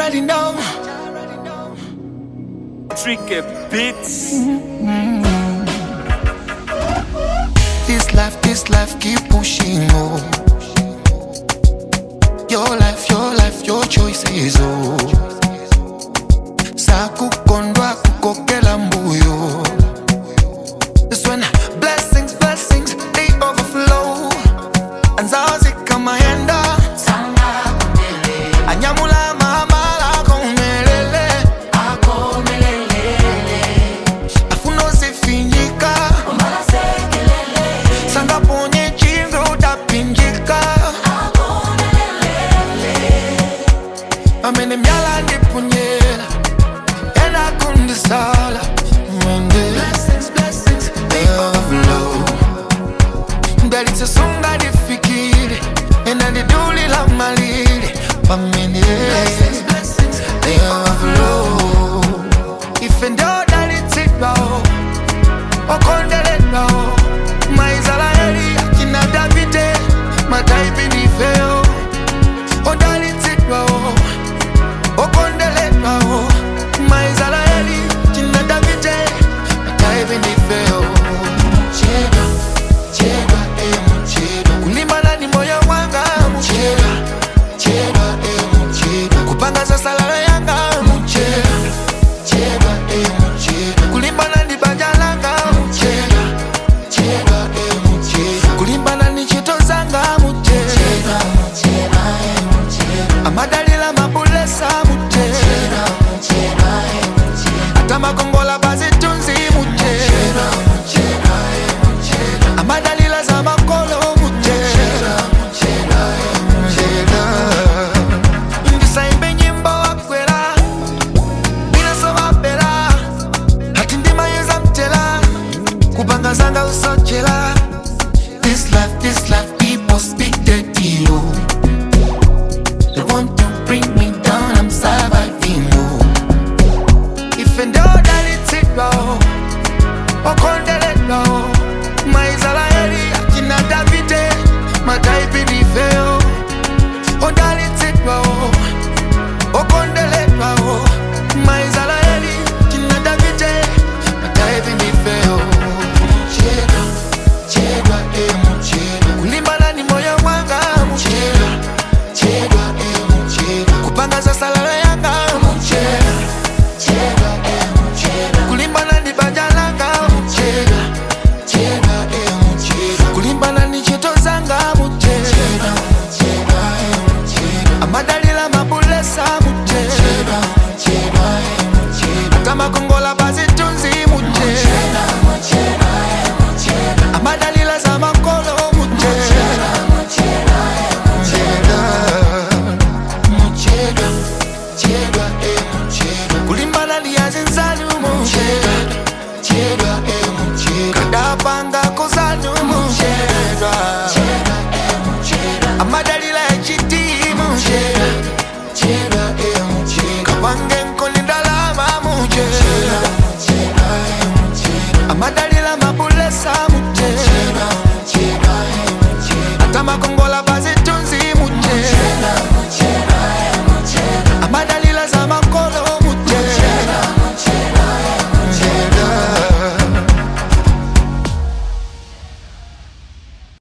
already know. Tricky Beats. This life, this life, keep pushing on. Your life, your life, your choices, oh. Sakukondwa kukokela mbuyo. This when blessings, blessings, they overflow. Anzazi kama yenda. Anyamula mamala komelele. Afuno sifinyika. Sanga ponye chingo utapinjika. Amene myala ndipunyela. Ena kundisala. Mwende. They overflow. ndalitsesunga ndifikire ena ndidulila malire pamene They overflow. ife ndodalitsidwawo okondeledwawo maisraeli akina davide mataipi ndifeyo odalitsidwawo okondeledwawo maisraeli akina davide mataipi ndifeyo chedwa chedwa emu chedwa kulimbana ni moyo wanga muchedwa chedwa emu chedwa kupanga zasalala yanga muchedwa chedwa emu chedwa kulimbana ni banja langa muchedwa chedwa emu chedwa kulimbana ni chito zanga muchedwa amadalila mabulesa muchedwa ata makongola bazitunzi muchedwa amadalila za makolo muchedwa ndisaimbe nyimbo wakwera inasomapera hati ndimayeza mtela kupanga zanga usochela This life, this life, people speak dirty, oh. They want to bring me down, I'm surviving, oh. If and all that it's it, oh. Okondeledwa, oh. Maisraeli, akina Davide, mataipi ndifeo. Odalitidwa, oh. Okondeledwa, oh. Maisraeli, akina Davide, mataipi ndifeo. Chedwa, chedwa, emu chedwa. Kulimbana ni moyo wanga, muchedwa. Chedwa, emu chedwa. Kupanga zasalala yanga, muchedwa. Chedwa, emu chedwa. Kulimbana ni banja langa, muchedwa. Chedwa, emu chedwa. Kulimbana ni chito zanga, muchedwa. Chedwa, emu chedwa. Amadalila mabulesa, muchedwa. Chedwa, emu chedwa. Kama kongola bazitu